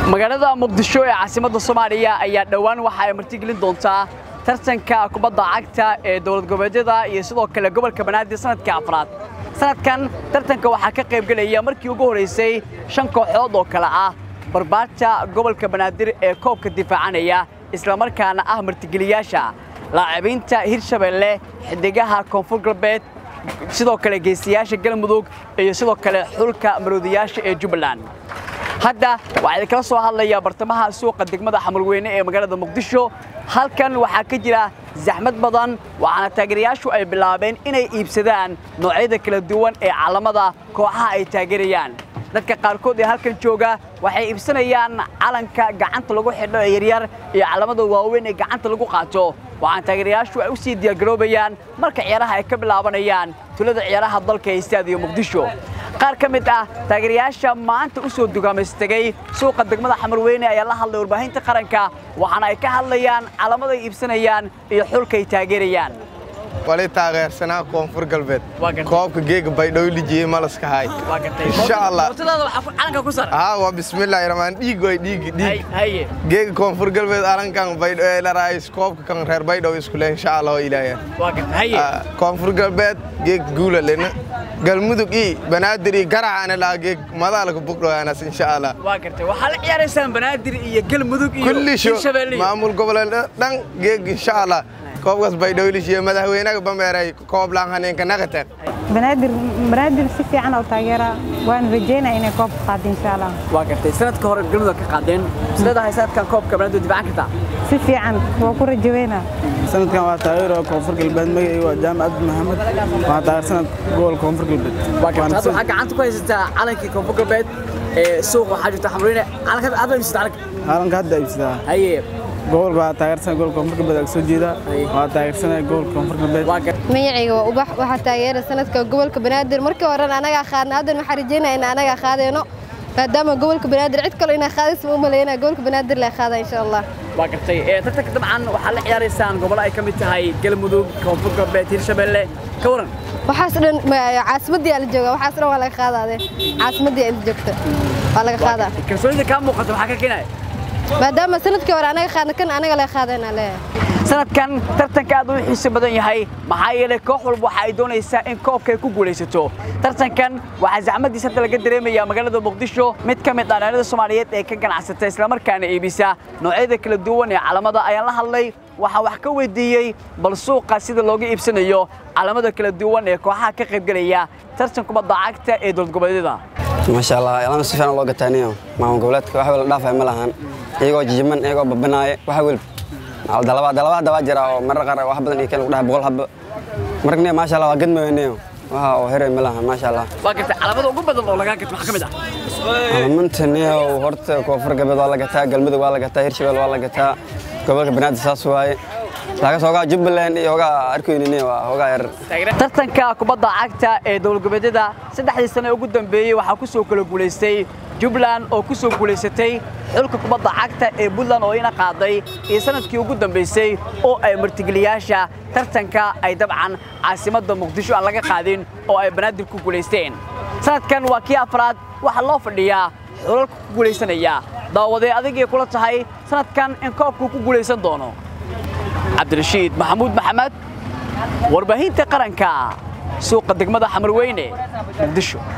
magaalada muqdisho ee caasimadda soomaaliya ayaa dhowaan waxa ay martigelin doontaa tartanka kubadda cagta ee dowlad goboleedyada iyo sidoo kale gobolka banaadir sanadkii afraad sanadkan tartanka waxaa ka qaybgelaya markii ugu horraysay shan kooxood oo kale ah barbaarta gobolka banaadir ee koobka difaacanaya islamarkaana ah martigeliyaasha laacibiinta hirshabeelle xidigaha koonfur galbeed sidoo kale geesiyaasha galmudug iyo sidoo kale xulka maroodiyaasha ee jubbaland hadda waxaa idinkala soo hadlaya bartamaha suuqa degmada xamalweyne ee magaalada muqdisho halkan waxaa ka jira zaxmad badan waxaana taageerayaashu ay bilaabeen inay iibsadaan noocyada kala duwan ee calamada kooxaha ay taageerayaan dadka qaarkood ee halkan jooga waxay iibsanayaan calanka gacanta lagu xidho ee yaryar iyo calamada waaweyn ee gacanta lagu qaato waxaana taageerayaashu ay u sii diyaargaroobayaan marka ciyaaraha ay ka bilaabanayaan tulada ciyaaraha dalka ee istaadiyo muqdisho qaar ka mid ah taageerayaasha maanta u soo dugaamaystegay suuqa degmada xamarweyne ayaa la hadlay warbaahinta qaranka waxaana ay ka hadlayaan calamada ay iibsanayaan iyo xulka ay taageerayaan wali taageersanaa koonfur galbeed Waa gartay. koobka geega baydhabo lijiyey malaska haay insha allah calanka ku sar haa waa bismillaahi raxmaan dhiig way dhiigi dhiig haye geega koonfur galbeed alankan baydhabo ee laraayis koobka kan reer baydhabo iskule insha allah waa ilaahaya waa gartay haye Ah, koonfur galbeed geeg guula lena galmudug ii banaadir ii garacaana laha geeg madaalka bugdhoaanas insha allah waa gartay waxaa la ciyaaraysaan banaadir iyo galmudug iyo kulli sho hirshabeelle iyo- maamul goboleed dhan geeg insha allah koobkaas baydhabo lishiye madaxweynaha bameeray koob laan haneenka naqateen banaadir banaadir si fiican oo taageera waan rajeynaya inay koobka qaado insha allah waa gartay sanadka hore galmudug ka qaadeen sideedahay sanadkan koobka banaadir difaacan kartaa si fiican waa ku rajaweynaa sanadkan waa taageero koonfur galbeed magacayga waa jaamacad maxamed waxaa taageersanad gobolka koonfur galbeed waa gartay hadda waxaa gacanta ku haysataa calankii koonfur galbeed ee suuqa waxaa jirta xamarweyne calanka aad iibsata calanka caalanka hadda iibsadaa haye gobolka waa taageersanay gobolka koonfur galbeed aa soo jeeda waa taageersanay gobolka koonfur galbeed waa gartay magacayga waa ubax waxaa taageera sanadka gobolka banaadir markii horena anagaa qaadna haddana waxaa rajeynaya in anagaa qaadayno maadaama gobolka banaadir cid kale inaa qaadaysa ma umaleynaya gobolka banaadir la qaada insha allah waa gartay ee tartanka dabcan waxaa la ciyaaraysaan gobollo ay ka mid tahay galmudug koonfur galbeed hirshabeelle ka waran waxaas dhan ma- caasimadii aa la jooga waxaas dhan waa laga qaadaade caasimadii aa la joogta waa laga qaadaa kalsoonida kaa muuqata waxaa ka keenaya maadaama sanadkii hore anaga qaadna kan anaga laga qaadayna leeyahay sanadkan tartanka aad u xiiso badan yahay maxaa yeelay koox walba waxa ay doonaysaa in koobka ay ku guulaysato tartankan waxaa zaxmadiisa hadda laga dareemayaa magaalada muqdisho mid ka mid ah dhalinyarada soomaaliyeed ee ka ganacsata islamarkaana iibisa noocyada kala duwan ee calamada ayaan la hadlay waxaa wax ka weydiiyey bal suuqa sida looga iibsanayo calamada kala duwan ee kooxaha ka qaybgelaya tartan kubadda cagta ee dowlad goboleedyada maasha allah ilama si fiican loo gataaniyo maamul goboleedka wax wala dhaafay ma lahan iyagoo jijiman iyagoo babanaaye wax welb dalaba dalaba hadda waa jira oo marar qaar wax badan iyo keen lagu dhahay boqol habba markne maasha allah waa gadmaweneyo waxa oo heray ma lahan maasha allah waa gartay calamada ugu badan oo lagaa gato maxaa ka mid ah alamantaneyo horta koonfur galbeed waa la gataa galmudug waa la gataa hirshabelle waa la gataa gobolka banaadir saas waaye laakas hoogaa jubbaland iyo hoogaa arkoynine waa hoogaa yar tartanka kubadda cagta ee dowlad goboleedyada saddexdii sane ugu dambeeyey waxaa ku soo kala guulaystay jubbaland oo ku soo guulaysatay xulka kubadda cagta ee puntland oo ina qaaday iyo sanadkii ugu dambaysay oo ay martigeliyaasha tartanka ay dabcan caasimadda muqdisho aan laga qaadin oo ay banaadir ku guulaysteen sanadkan waa kii afraad waxaa loo fadhiyaa xulalka ku guulaysanaya daawadee adigay kula tahay sanadkan in koobku ku guulaysan doono cabdirashiid maxamuud maxamed warbaahinta qaranka suuqa degmada xamarweyne muqdisho